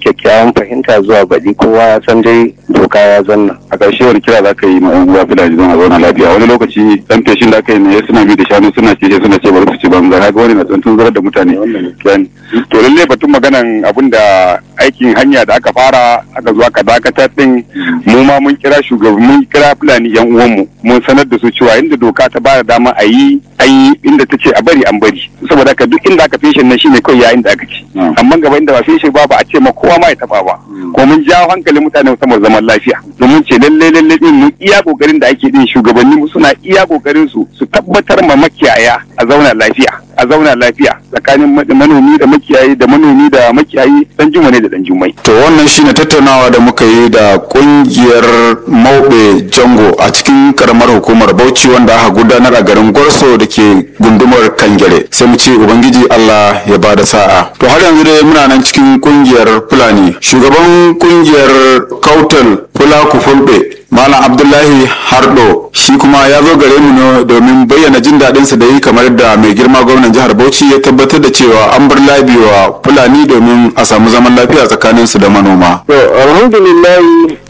kyakkyawan fahimta zuwa baɗi kowa ya san dai doka ya zanna a ƙarshe wani kira za ka yi ma yan uwa fulani don a zauna lafiya wani lokaci dan feshin da aka yi ne suna bi da shanu suna ce suna ce bari su ci banza kaga wani na tsuntun zarar da mutane Yan. to lalle batun maganan abin da aikin hanya da aka fara aka zo aka dakatar din mu ma mun kira shugaban mun kira fulani yan uwanmu mun sanar da su cewa inda doka ta bada dama a yi an yi inda ta ce a bari an bari saboda haka duk inda aka feshin nan shine kawai yayin da aka ci amma gaba inda ba feshin ba ba a ce ma kowa ma ya taba ba ko mun jawo hankalin mutane musamman zaman lafiya domin ce lalle lalle din mun iya kokarin da ake din shugabanni mu suna iya kokarin su su tabbatar ma makiyaya a zauna lafiya a zauna lafiya tsakanin ma- manomi da makiyayi da manomi da makiyayi dan juma ne da dan jumai To wannan shine tattaunawa da muka yi da kungiyar Maube Jango a cikin karamar hukumar Bauchi wanda aka gudanar a garin Gorso da ke gundumar Kangere. Sai mu ce Ubangiji Allah ya bada sa'a. To har yanzu dai muna nan cikin kungiyar Fulani. Shugaban kungiyar Kautal Fulaku Fulbe Malam Abdullahi Hardo shi kuma ya zo gare mu ne domin bayyana jin daɗinsa da yi kamar da mai girma gwamnan jihar Bauchi ya tabbatar da cewa an bar labi wa Fulani domin a samu zaman lafiya tsakanin su da manoma. to alhamdulillah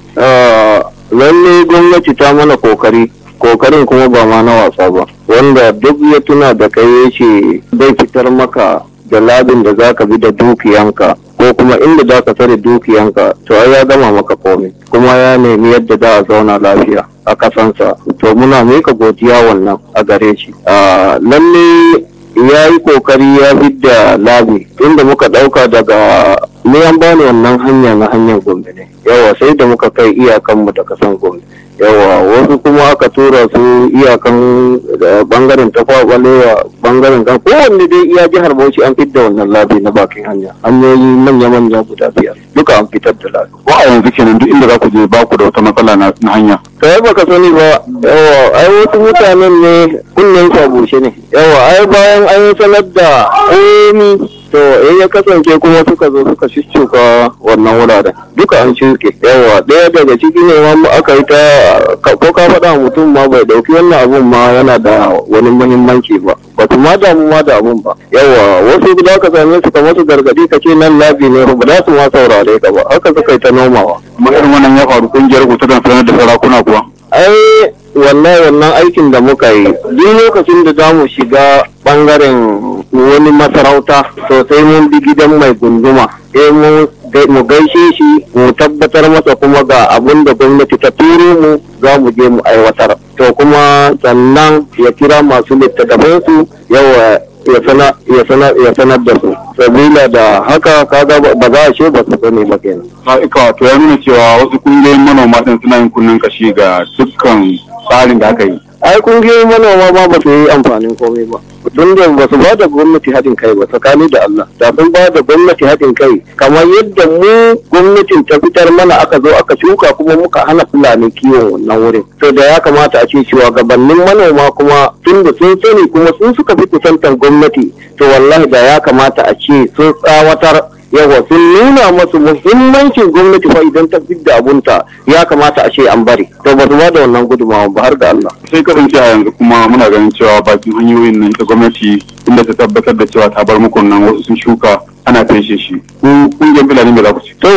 ah, lalle gwamnati ta mana kokari kokarin kuma ba ma na wasa ba wanda duk ya tuna da kai ya ce zai fitar maka da labin da za ka bi da dukiyanka ko kuma inda za ka tare dukiyanka to ai ya gama maka komai kuma ya nemi yadda za a zauna lafiya a kasansa to muna mika godiya wannan a gare shi Ah, lalle ya yi kokari ya fidda labi inda muka dauka daga ni an bani wannan hanya na hanyar gombe ne yawa sai da muka kai iyakanmu da kasan gombe yawa wasu kuma aka tura su iyakan da bangaren tafa balewa bangaren kan kowanne dai iya jihar bauchi an fidda wannan labi na bakin hanya hanyoyi manya-manya guda biyar duka an fitar da labi ko a yanzu kenan duk inda za ku je ba ku da wata matsala na na hanya kai baka sani ba yawa ai wasu mutanen ne kunnen su a bushe ne yawa ai bayan an yi sanar da komi to in ya kasance kuma suka zo suka shuka wannan wuraren duka an shuke yawa ɗaya daga ciki ne ma aka yi ta ka- ko ka faɗa wa mutum ma bai ɗauki wannan abun ma yana da wani muhimmanci ba ba su ma damu ma da abun ba yawa wasu da ka same su kamar su gargadi ka ce nan labi ne ba za su ma saurare ka ba haka suka yi ta nomawa kuma irin wannan ya faru kungiyar ku ta sanar da sarakuna kuwa ai wallahi wannan aikin da muka yi duk lokacin da za mu shiga bangaren wani masarauta to sai mun bi gidan mai gunduma sai mun gai- mu gaishe shi mu tabbatar masa kuma ga abin da gwamnati ta turo mu za mu je mu aiwatar to kuma sannan ya kira masu littattafansu yawa ya sana- ya sana- ya sanar da su sabila da haka kaga ba ba za a ce ba su sani ba kenan Sa'ika to ya nuna cewa wasu kungiyoyin manoma din suna yin kunnen kashi ga dukkan tsarin da aka yi. ai kungiyoyin manoma ma ba su yi amfanin komai ba tun da ba su ba da gwamnati haɗin kai ba tsakani da Allah da sun ba da gwamnati haɗin kai kamar yadda mu gwamnatin ta fitar mana aka zo aka shuka kuma muka hana fulani kiwon wannan wurin to da ya kamata a ce cewa gabanin manoma kuma tun da sun sani kuma sun suka fi kusantar gwamnati to wallahi da ya kamata a ce sun tsawatar yawa sun nuna masu muhimmancin gwamnati fa idan ta fidda abunta ya kamata a ce an bari to ba su ba da wannan gudunmawa ba har ga Allah Sai kasance a yanzu kuma muna ganin cewa bakin hanyoyin nan ta gwamnati inda ta tabbatar da cewa ta bar muku nan wasu sun shuka ana feshe shi. Ku kungiyar Fulani me za ku ci? To,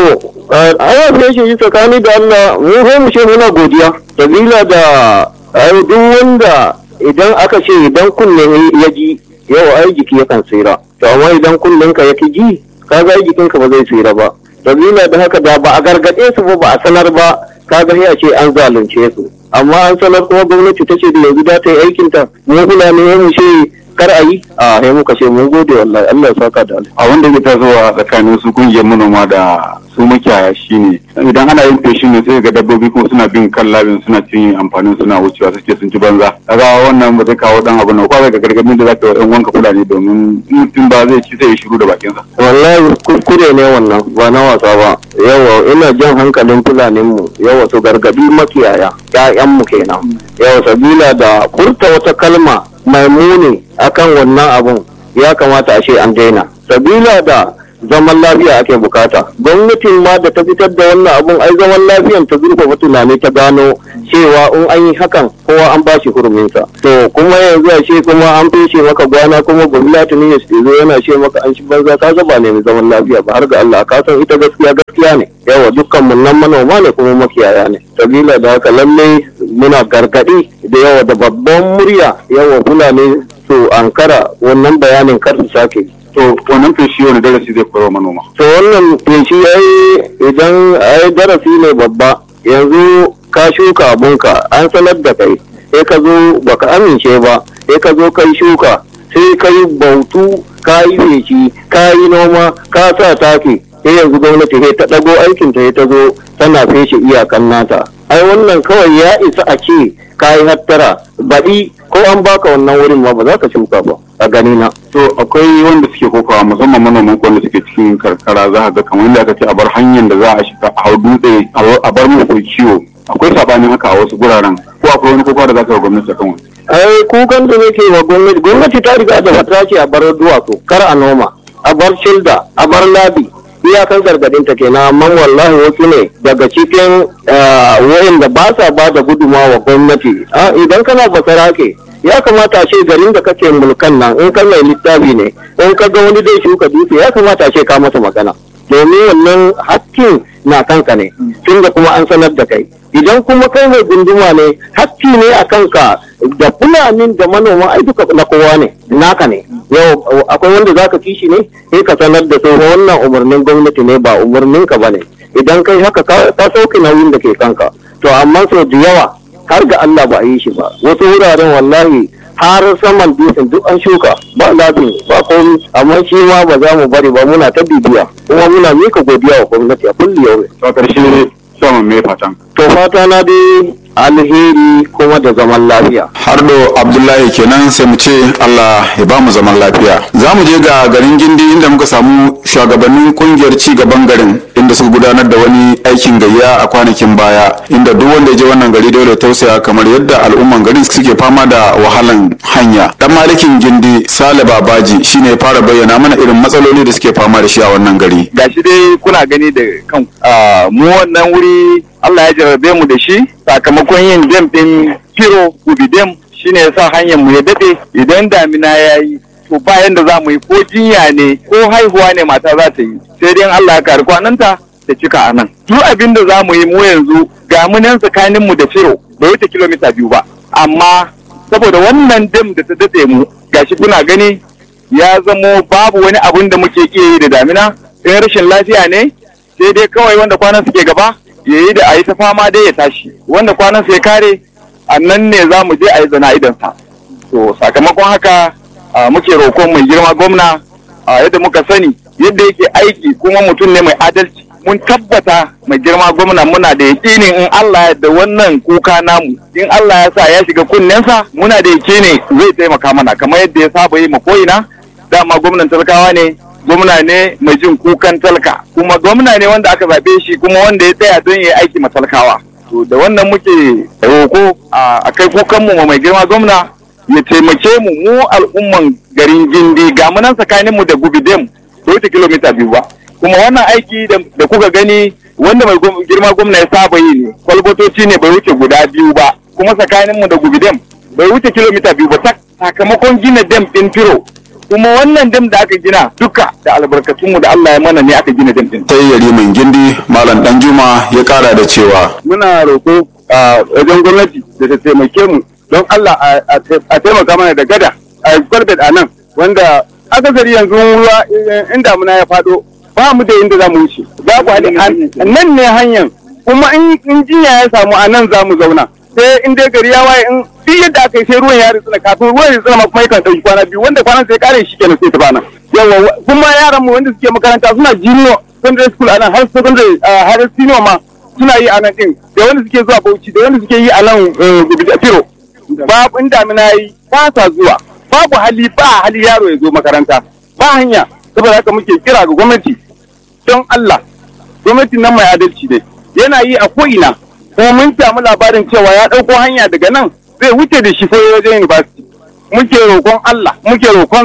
ana fiye shi tsakani da Allah mu sai mu ce muna godiya. Sabila da ai duk wanda idan aka ce idan kunne ya ji yau ai jiki yakan tsira. To amma idan kunnen ka ya ki ji kaga ai jikinka ba zai tsira ba. Sabila da haka da ba a gargaɗe su ba ba a sanar ba kaga sai a ce an zalunce su. Amma an sanar kuma gwamnati ta ce da yanzu za ta yi aikinta mu fulani mu ce kar a yi a sai muka ce mun gode wallahi Allah ya saka da alheri. A wanda ke tasowa tsakanin su kungiyar manoma da su makiyaya shine idan ana yin feshin ne sai ga dabbobi kuma suna bin kan labin suna cin amfanin suna wucewa suke sun ci banza. Kaga wannan ba zai kawo dan abu na ko ga gargadin da zaka yi wa ɗan wanka fulani domin mutum ba zai ci sai ya shiru da bakinsa. wallahi kuskure ne wannan ba na wasa ba yawa ina jan hankalin fulaninmu yawa su gargadi makiyaya ƴaƴanmu kenan yawa sabila da furta wata kalma mai muni akan wannan abun ya kamata a ce an daina sabila da zaman lafiya ake bukata gwamnatin ma da ta fitar da wannan abun ai zaman lafiyan ta zurfafa tunani ta gano cewa in an yi hakan kowa an bashi huruminsa to kuma yanzu a ce kuma an feshe maka gwana kuma gwamnati ne ya zo yana ce maka an shi banza ka ga ba ne mai zaman lafiya ba har ga Allah ka san ita gaskiya gaskiya ne yawa dukkan mun nan manoma ne kuma makiyaya ne sabila da haka lalle muna gargadi da yawa da babban murya yawa fulani su ankara wannan bayanin kar su sake to wannan feshi wani darasi zai koyar manoma to wannan feshi yayi idan ai darasi ne babba yanzu ka shuka abunka an sanar da kai sai ka zo baka amince ba sai ka zo kai shuka sai ka yi bautu ka yi feshi ka yi noma ka sa taki sai yanzu gwamnati sai ta ɗago aikin ta ta zo tana feshe iyakan nata ai wannan kawai ya isa a ce ka yi hattara baɗi ko an baka wannan wurin ma ba za ka shuka ba a gani na to akwai wanda suke kokawa musamman manoman wanda suke cikin karkara za ga kamar yadda aka ce a bar hanyar da za a shiga a hau dutse a bar musu kiwo akwai sabanin haka a wasu guraren ko akwai wani kokawa da za ka yi gwamnati akan wani ai kukan da nake wa gwamnati gwamnati ta riga da ta ce a bar duwatsu kar a noma a bar shilda a bar labi iyakan gargadin ta kenan amma wallahi wasu ne daga cikin wayanda ba sa ba da guduma wa gwamnati idan kana basara ke ya kamata a ce garin da kake mulkan nan in kan mai littafi ne in ka ga wani dai shuka dutse ya kamata a ce ka masa magana domin wannan hakkin na kanka ne tun da kuma an sanar da kai idan kuma kai mai gunduma ne hakki ne a kanka da fulanin da manoma ai duka na kowa ne naka ne yau akwai wanda zaka kishi ne sai ka sanar da su wannan umarnin gwamnati ne ba umarnin ka bane idan kai haka ka sauke nauyin da ke kanka to amma sau da yawa har ga Allah ba a yi shi ba wasu wuraren wallahi har saman dutsen duk an shuka ba labin ba komi amma shi ma ba za mu bari ba muna ta bibiya kuma muna mika godiya wa gwamnati a kulli yau to karshe saman me fatan to fata na dai alheri kuma da zaman lafiya hardo abdullahi kenan sai mu ce allah ya ba mu zaman lafiya za mu je ga garin gindi inda muka samu shugabannin kungiyar ci gaban garin inda suka gudanar da wani aikin gayya a kwanakin baya inda duk wanda ya je wannan gari dole tausaya kamar yadda al'umman garin suke fama da wahalan hanya dan malikin gindi sale babaji shine ya fara bayyana mana irin matsaloli da suke fama da shi a wannan gari gashi dai kuna gani da kan mu wannan wuri Allah ya jarabe mu da shi sakamakon yin dam din firo ubidem shine yasa hanyar mu ya dade idan damina ya yi to bayan da za mu yi ko jinya ne ko haihuwa ne mata za ta yi sai dai Allah ya kari kwananta ta cika a nan duk abin da za mu yi mu yanzu ga mu nan tsakanin mu da firo bai wuce kilomita biyu ba amma saboda wannan dam da ta dade mu gashi kuna gani ya zamo babu wani abun da muke iya yi da damina in rashin lafiya ne sai dai kawai wanda kwanan suke gaba ya yi da a yi ta fama dai ya tashi wanda kwanan sai kare a nan ne za mu je a yi zana idansa to sakamakon haka muke roƙon mai girma gwamna yadda muka sani yadda yake aiki kuma mutum ne mai adalci mun tabbata mai girma gwamna muna da yakinin in Allah ya da wannan kuka namu in Allah ya sa ya shiga kunnensa muna da yakini zai taimaka mana kamar yadda ya saba yi ma ko'ina dama gwamnan talakawa ne gwamna ne mai jin kukan talka kuma gwamna ne wanda aka zaɓe shi kuma wanda ya tsaya don ya yi aiki matalkawa to da wannan muke roko a kai kukanmu ma mai girma gwamna ya taimake mu mu al'umman garin gindi ga munan tsakaninmu da gubidem da wuce kilomita biyu ba kuma wannan aiki da kuka gani wanda mai girma gwamna ya saba yi ne kwalbatoci ne bai wuce guda biyu ba kuma tsakaninmu da gubidem bai wuce kilomita biyu ba sakamakon gina dam ɗin firo kuma wannan dam da aka gina duka da albarkatunmu da Allah ya mana ne aka gina dam din. sai yariman gindi malam danjuma ya kara da cewa muna roƙo a wajen gwamnati da ta taimake mu don Allah a taimaka mana da gada a gwarbet a nan wanda akasari yanzu ruwa in damuna ya faɗo ba mu da inda za mu wuce za ku haɗe nan ne hanyar kuma in jinya ya samu a nan za mu zauna sai in dai gari ya waye in duk yadda aka yi sai ruwan ya ritsina kafin ruwan ya ritsina kuma yakan ɗauki kwana biyu wanda kwanan sai kare shi kenan sai ta bana yawa kuma yaran mu wanda suke makaranta suna junior secondary school a nan har secondary har senior ma suna yi a nan din da wanda suke zuwa Bauchi da wanda suke yi a nan Firo babu in damina yi ba sa zuwa babu hali ba hali yaro ya zo makaranta ba hanya saboda haka muke kira ga gwamnati don Allah gwamnati nan mai adalci dai yana yi a ko'ina kuma mun samu labarin cewa ya ɗauko hanya daga nan zai wuce da shi sai wajen university muke roƙon Allah muke roƙonsa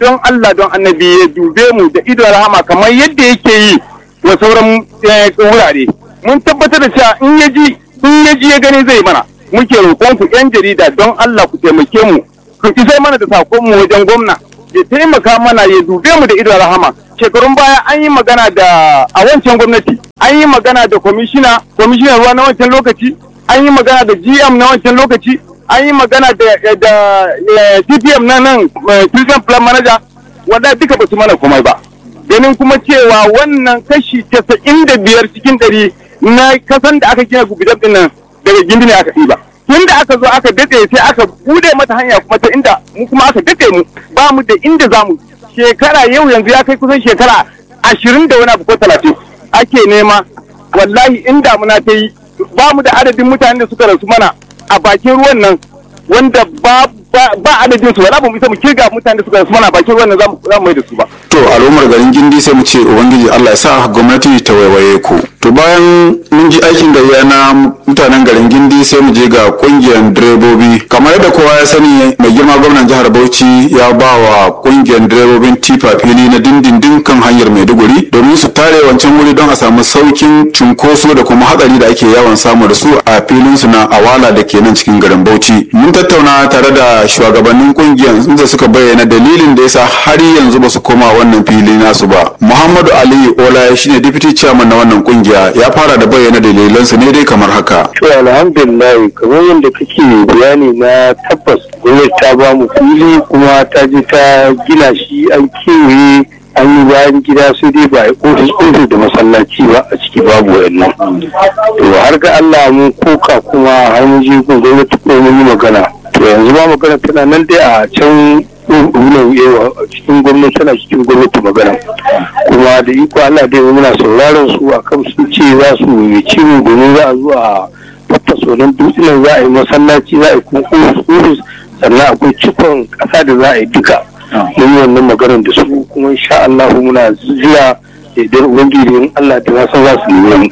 don Allah don annabi ya dube mu da ido rahama kamar yadda yake yi wa sauran wurare mun tabbatar da cewa in ya ji in ya ji ya gani zai mana muke roƙon ku yan jarida don Allah ku taimake mu ku isar mana da sakon mu wajen gwamna ya taimaka mana ya dube mu da ido rahama shekarun baya an yi magana da a wancan gwamnati an yi magana da kwamishina kwamishinan ruwa na wancan lokaci an yi magana da gm na wancan lokaci an yi magana da da tpm na nan prison plan manager wanda duka ba su mana komai ba ganin kuma cewa wannan kashi casa'in da biyar cikin ɗari na kasan da aka gina gubidan din nan daga gindi ne aka ɗiba tun da aka zo aka daɗe sai aka bude mata hanya kuma ta inda mu kuma aka daɗe mu ba mu da inda za mu shekara yau yanzu ya kai kusan shekara ashirin da wani abu ko talatin ake nema wallahi in damuna ta yi ba mu da adadin mutanen da suka rasu mana a bakin ruwan nan wanda ba ba adadin su wala ba mu isa mu kirga mutanen da suka rasu mana a bakin ruwan nan za mu mai da su ba to al'ummar garin gindi sai mu ce ubangiji Allah ya sa gwamnati ta waiwaye ku to bayan mun ji aikin gayya na mutanen garin gindi sai mu je ga kungiyar direbobi kamar yadda kowa ya sani mai girma gwamnan jihar Bauchi ya ba wa kungiyar direbobin tifa fili na dindindin kan hanyar Maiduguri domin su tare wancan wuri don a samu saukin cunkoso da kuma hatsari da ake yawan samu da su a filin su na awala da ke nan cikin garin Bauchi mun tattauna tare da shugabannin kungiyar inda suka bayyana dalilin da yasa har yanzu ba su koma wannan fili nasu ba muhammadu aliyu ola shine deputy chairman na wannan kungiya ya fara da bayyana dalilansu ne dai kamar haka to alhamdulillah kamar yadda kake bayani na tabbas gwamnati ta ba mu fili kuma ta je ta gina shi an kewaye an yi bayan gida sai dai ba a ofis ofis da masallaci ba a ciki babu wayannan to har ga Allah mun koka kuma har mun je gun gwamnati ko mun yi magana to yanzu ba magana tana nan dai a can wunan yawa cikin gwamnati tana cikin gwamnati magana kuma da iko Allah dai muna sauraron su akan sun ce za su yi ciwo domin za a zo a tattaso nan dutsen za a yi masallaci za a yi kuma ofis sannan akwai cikon ƙasa da za a yi duka mun yi wannan maganar da su kuma insha Allah muna jira idan ubangiji in Allah ta nasa za su yi mu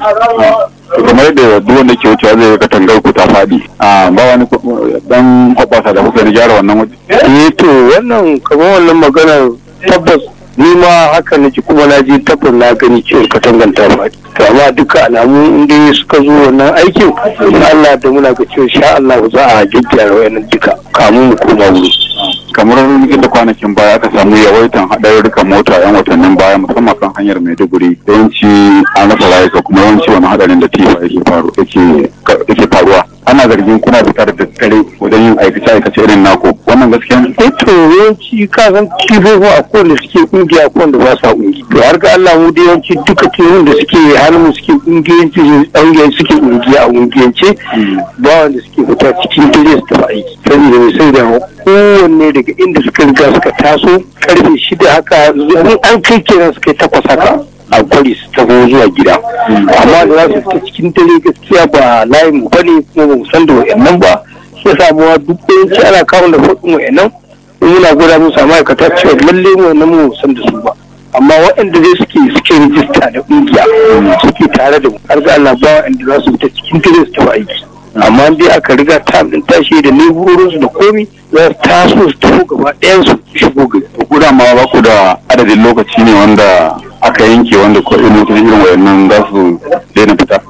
kamar yadda duk wanda ke wucewa zai ga tangar ku ta faɗi a ba wani dan hoɓasa da kuka gyara wannan waje eh to wannan kamar wannan maganar tabbas ni ma haka nake kuma na ji tabbas na gani cewa katangan ta faɗi to amma duka alamu inda suka zo wannan aikin in Allah da muna ga cewa sha Allah za a gyaggyara wayannan duka kamun mu koma wuri kamar yadda kwanakin baya aka samu yawaitan haɗarurrukan mota yan watannin baya musamman kan hanyar maiduguri yawanci an rasa rayuka kuma yawanci wani haɗarin da tifa yake faru yake faruwa ana zargin kuna fitar da dare wajen yin aikace aikace irin naku wannan gaskiya ne eh to yawanci ka san kifofi a kowanne suke kungiya ko wanda ba sa kungi to har ga Allah mu da yawanci duka tihun da suke hannun mu suke kungiyanci kungiyanci suke kungiya a kungiyance ba wanda suke fita cikin dare su tafi aiki saboda mai sai da kowanne daga inda suka riga suka taso karfe shida haka in an kai kenan suka yi takwas haka a kwari su taho zuwa gida amma da za su fita cikin dare gaskiya ba layin mu bane kuma ba mu san da wayannan ba shi yasa mu duk yanci ana kawo da hudun wayannan muna gwada musu a ma'aikata cewa lalle mu wannan mu san da su ba amma waɗanda dai suke suke rijista da ƙungiya suke tare da mu har ga Allah ba waɗanda za su fita cikin dare su tafi aiki amma dai aka riga ta din tashi da leburorinsu da komi za su taso su tafi gaba ɗayan su shigo gari. ku da ma ba ku da adadin lokaci ne wanda aka yanke wanda ko irin irin wayannan za su daina fita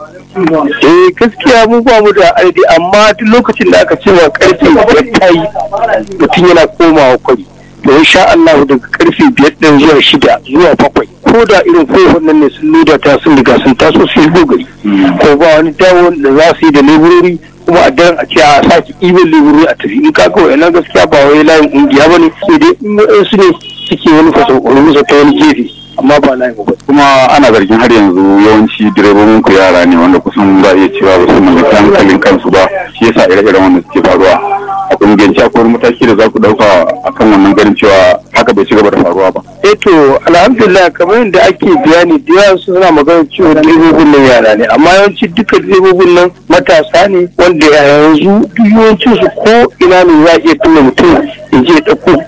eh gaskiya mu ba mu da adadi amma duk lokacin da aka ce wa karfe biyar ta yi mutum yana komawa kwari to insha Allah daga karfe biyar ɗin zuwa shida zuwa bakwai ko da irin kofar nan ne sun loda ta sun riga sun taso su shigo gari ko ba wani dawo da za su yi da leburori kuma a daren a ce a sake ibin leburori a tafi in kaga wa'annan gaskiya ba wai layin ƙungiya ba ne sai dai in su ne suke wani fasa musa ta wani gefe amma ba layin ba kuma ana zargin har yanzu yawanci direbobin ku yara ne wanda kusan za a iya cewa ba su mallaki hankalin kansu ba shi yasa ire-iren wanda suke faruwa a kungiyance akwai wani mataki da za ku dauka akan wannan ganin cewa haka bai ci gaba da faruwa ba eh to alhamdulillah kamar yadda ake bayani da yawa suna magana cewa direbobin nan yara ne amma yawanci duka direbobin nan matasa ne wanda yanzu duk yawancin su ko ina ne za a iya tuna mutum ya je ya ɗauko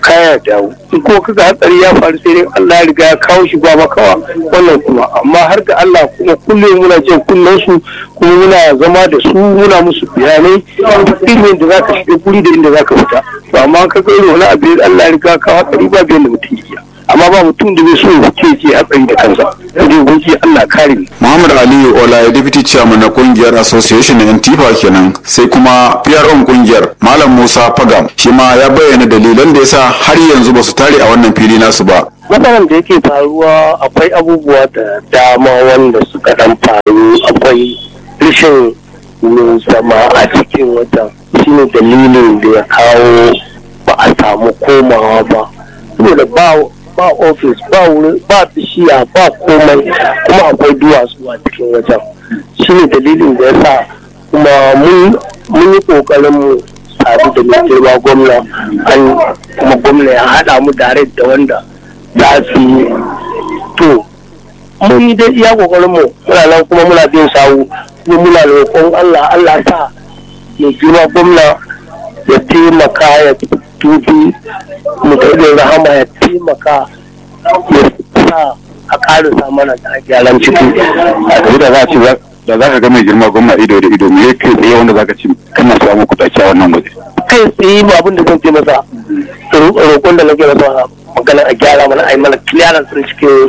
kaya dawo in kuma kaga hatsari ya faru sai dai Allah ya riga ya kawo shi ba makawa wannan kuma amma har ga Allah kuma kullum muna jin kullun su kuma muna zama da su muna musu bayanai irin da zaka shiga guri da inda zaka fita to amma kaga irin wani abu da Allah ya riga ya kawo hatsari ba bayan da mutum ya amma ba mutum da zai so ya ce ce hatsari da kansa sai dai gunki Allah kare mu Muhammad Ali Olaye Deputy Chairman na kungiyar Association na Antifa kenan sai kuma PRO kungiyar Malam Musa Fagam shi ma ya bayyana dalilan da yasa har yanzu ba su tare a wannan fili nasu ba. matsalan da yake faruwa akwai abubuwa da dama wanda suka dan faru akwai rashin wurin zama a cikin watan shine dalilin da ya kawo ba a samu komawa ba saboda ba ba ofis ba wurin ba bishiya ba komai kuma akwai duwatsu a cikin wajen shine dalilin da ya sa kuma mun mun yi kokarin mu sadu da mai girma gwamna an kuma gwamna ya haɗa mu tare da wanda za su yi to mun yi dai iya kokarin mu muna nan kuma muna bin sawu kuma muna roƙon Allah Allah sa mai girma gwamna ya taimaka ya tubi mu da rahama ya taimaka ya sa a ƙarisa mana da gyaran ciki a da za a ce da za ka ga mai girma gwamna ido da ido me yake tsaye wanda za ka ci kana samu kuɗaɗe a wannan waje kai tsaye ba abin da zan ce masa roƙon da nake masa magana a gyara mana a yi mana clearance din cikin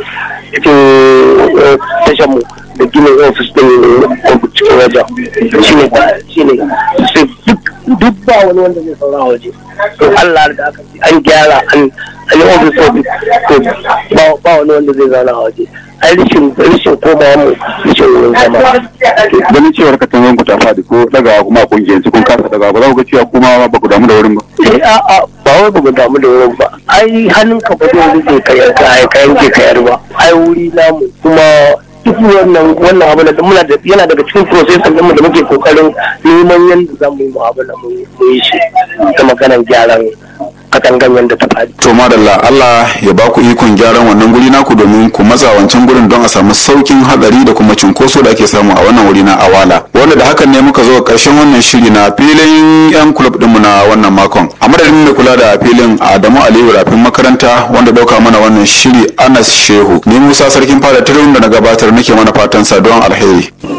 cikin tashan mu da gina ofis din cikin wajen shi ne shi ne duk ba wani wanda zai saura a waje to Allah da aka ce an gyara an an yi ofis ofis to ba wani wanda zai zauna a waje ai rishin rishin ko ba mu rishin wurin zama ganin cewar ka tanzan ku ta faɗi ko dagawa kuma a kungiyar kun kasa dagawa ba za ku ga cewa kuma ba ku damu da wurin ba eh a a ba wai ba mu damu da wurin ba ai hannun ka ba zai rike ka yanka ai ka yanke ka yar ba ai wuri namu kuma duk wannan wannan abu da muna da yana daga cikin process din mu da muke kokarin neman yanda za mu yi mu'amala mu yi shi ta maganar gyaran katangan yanda ta faɗi To madalla Allah ya ba ku ikon gyaran wannan guri naku domin ku matsa wancan gurin don a samu saukin hadari da kuma cunkoso da ake samu a wannan wuri na awala wanda da hakan ne muka zo karshen wannan shiri na filin yan club dinmu na wannan makon a madadin mai kula da filin Adamu Aliyu rafin makaranta wanda dauka mana wannan shiri Anas Shehu ni Musa sarkin fada tirin da na gabatar nake mana fatan sa don alheri